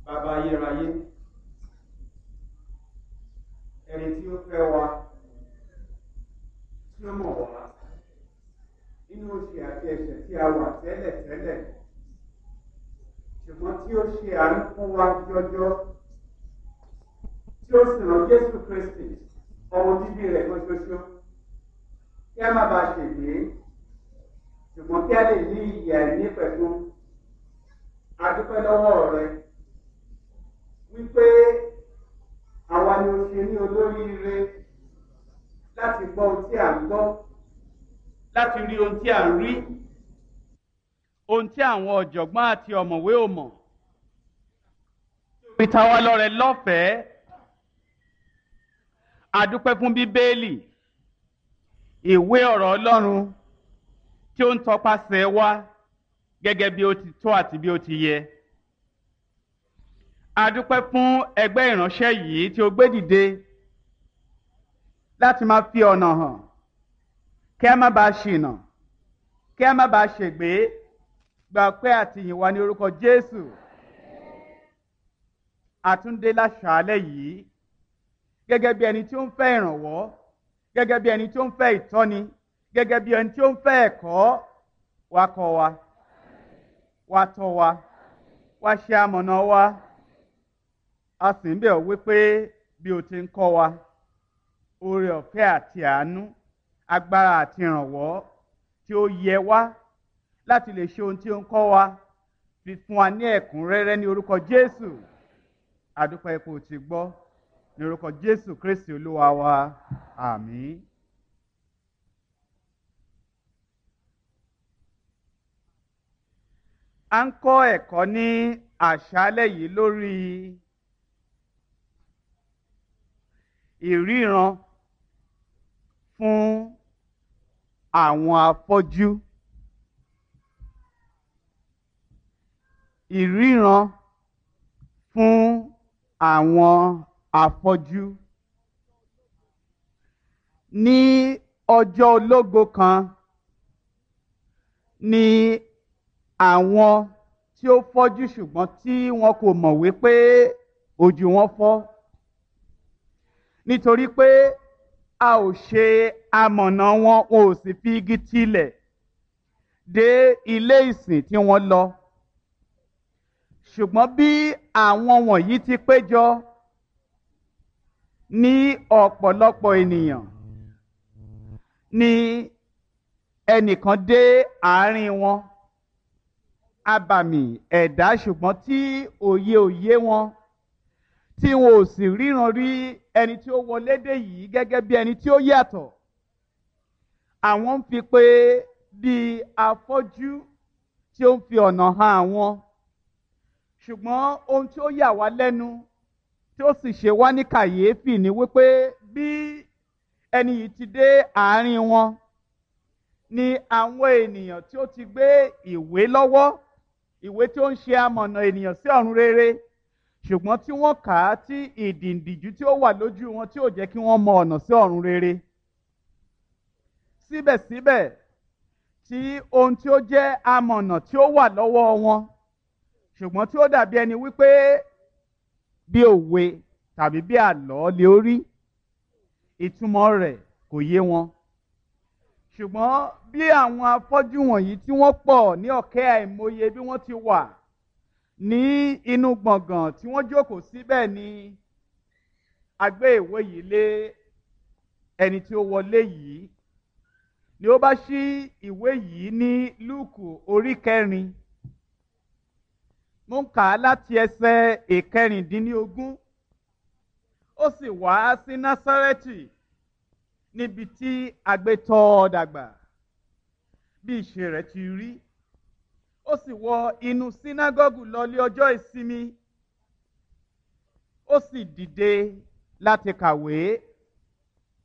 bàbá ayérayé ẹni tí ó fẹ́ wa tí ó mọ̀ wá nínú oṣù àti ẹ̀ṣẹ̀ tí a wà tẹ́lẹ̀ tẹ́lẹ̀ ṣùgbọ́n tí ó ṣe àánú fún wa jọjọ tí ó sì rán Jésù Kristi ọmọ bíbí rẹ̀ kan ṣoṣo kí a má bàa ṣègbè ṣùgbọ́n kí a lè ní ìyè àìní pẹ̀lú adúpẹ́ lọ́wọ́ rẹ wípé àwa ni o ṣe ní olóríire láti gbọ́ ohun tí à ń gbọ́ láti rí ohun tí à ń rí ohun tí àwọn ọ̀jọ̀gbọ́n àti ọ̀mọ̀wé ò mọ̀ fi ta wá lọ́rẹ lọ́fẹ̀ẹ́ adúpẹ́ fún bíbélì ìwé ọ̀rọ̀ Ọlọ́run tí ó ń tọpasẹ̀ wá gẹ́gẹ́ bí ó ti tó àti bí ó ti yẹ. A dúpẹ́ fún ẹgbẹ́ ìránṣẹ́ yìí tí ó gbé dìde láti máa fi ọ̀nà hàn kí a má bàa ṣìnà kí a má bàa ṣègbé gba pé àtìyìn wa ní orúkọ Jésù. Àtúndé láṣàálẹ̀ yìí gẹ́gẹ́ bí ẹni tí ó ń fẹ́ ìrànwọ́ gẹ́gẹ́ bí ẹni tí ó ń fẹ́ ìtọ́ni gẹ́gẹ́ bí ẹni tí ó ń fẹ́ ẹ̀kọ́ wa kọ́ wa wá tọ́ wa wá ṣe amọ̀nà wa a sì ń bẹ̀ ọ́ wípé bí o ti ń kọ́ wa oore ọ̀fẹ́ àti àánú agbára àti ìrànwọ́ tí ó yẹ wá láti lè ṣe ohun tí ó ń kọ́ wa fi fún wa ní ẹ̀kúnrẹ́rẹ́ ní orúkọ Jésù àdúpẹ́ ipò tí gbọ́ ní orúkọ Jésù Kristi Olúwa wa àmín. a ń kọ́ ẹ̀kọ́ ní àṣálẹ́ yìí lórí ìríran fún àwọn afọ́jú ìríran fún àwọn afọ́jú ní ọjọ́ ológo kan ní àwọn tí ó fọ́jú ṣùgbọ́n tí wọn kò mọ̀ wípé ojú wọn fọ́ nítorí pé a ò ṣe amọ̀nà wọn wọn ò sì fi igi tilẹ̀ dé ilé ìsìn tí wọ́n lọ ṣùgbọ́n bí àwọn wọ̀nyí ti péjọ ní ọ̀pọ̀lọpọ̀ ènìyàn ni ẹnìkan dé àárín wọn abàmì ẹ̀dá ṣùgbọ́n tí òye òye wọn tí wọn ò sì ríran rí ẹni tí ó wọlé dé yìí gẹ́gẹ́ bí ẹni tí ó yàtọ̀ àwọn ń fi pé bíi afọ́jú tí ó ń fi ọ̀nà hàn àwọn ṣùgbọ́n ohun tí ó yà wá lẹ́nu tí ó sì ṣe wá ní kàyéfì ni wípé bí ẹni yìí ti dé àárín wọn ni àwọn ènìyàn tí ó ti gbé ìwé lọ́wọ́ ìwé tí ó ń ṣe amọ̀nà ènìyàn sí ọ̀run rere ṣùgbọ́n tí wọ́n kà á tí ìdìǹdìjú tí ó wà lójú wọn tí ò jẹ́ kí wọ́n mọ ọ̀nà sí ọ̀run rere. síbẹ̀síbẹ̀ tí ohun tí ó jẹ́ amọ̀nà tí ó wà lọ́wọ́ wọn ṣùgbọ́n tí ó dàbí ẹni wípé bí òwe tàbí bí àlọ́ lè rí ìtumọ̀ rẹ̀ kò yé wọn ṣùgbọ́n bí àwọn afọ́jú wọ̀nyí tí wọ́n pọ̀ ní ọ̀kẹ́ àìmọye bí wọ́n ti wà ní inú gbọ̀ngàn tí wọ́n jókòó síbẹ̀ ni a gbé ìwé yìí lé ẹni tí ó wọlé yìí ni ó bá ṣí ìwé yìí ní lúùkù orí kẹrin mo ń kà á láti ẹsẹ̀ ìkẹrìndínlógún ó sì wá sí násárẹ́tì níbi tí agbétọ́ ọ dàgbà bí ìṣe rẹ̀ ti rí ó sì wọ inú sínágọ́gù lọlé ọjọ́ ìsinmi ó sì dìde láti kàwé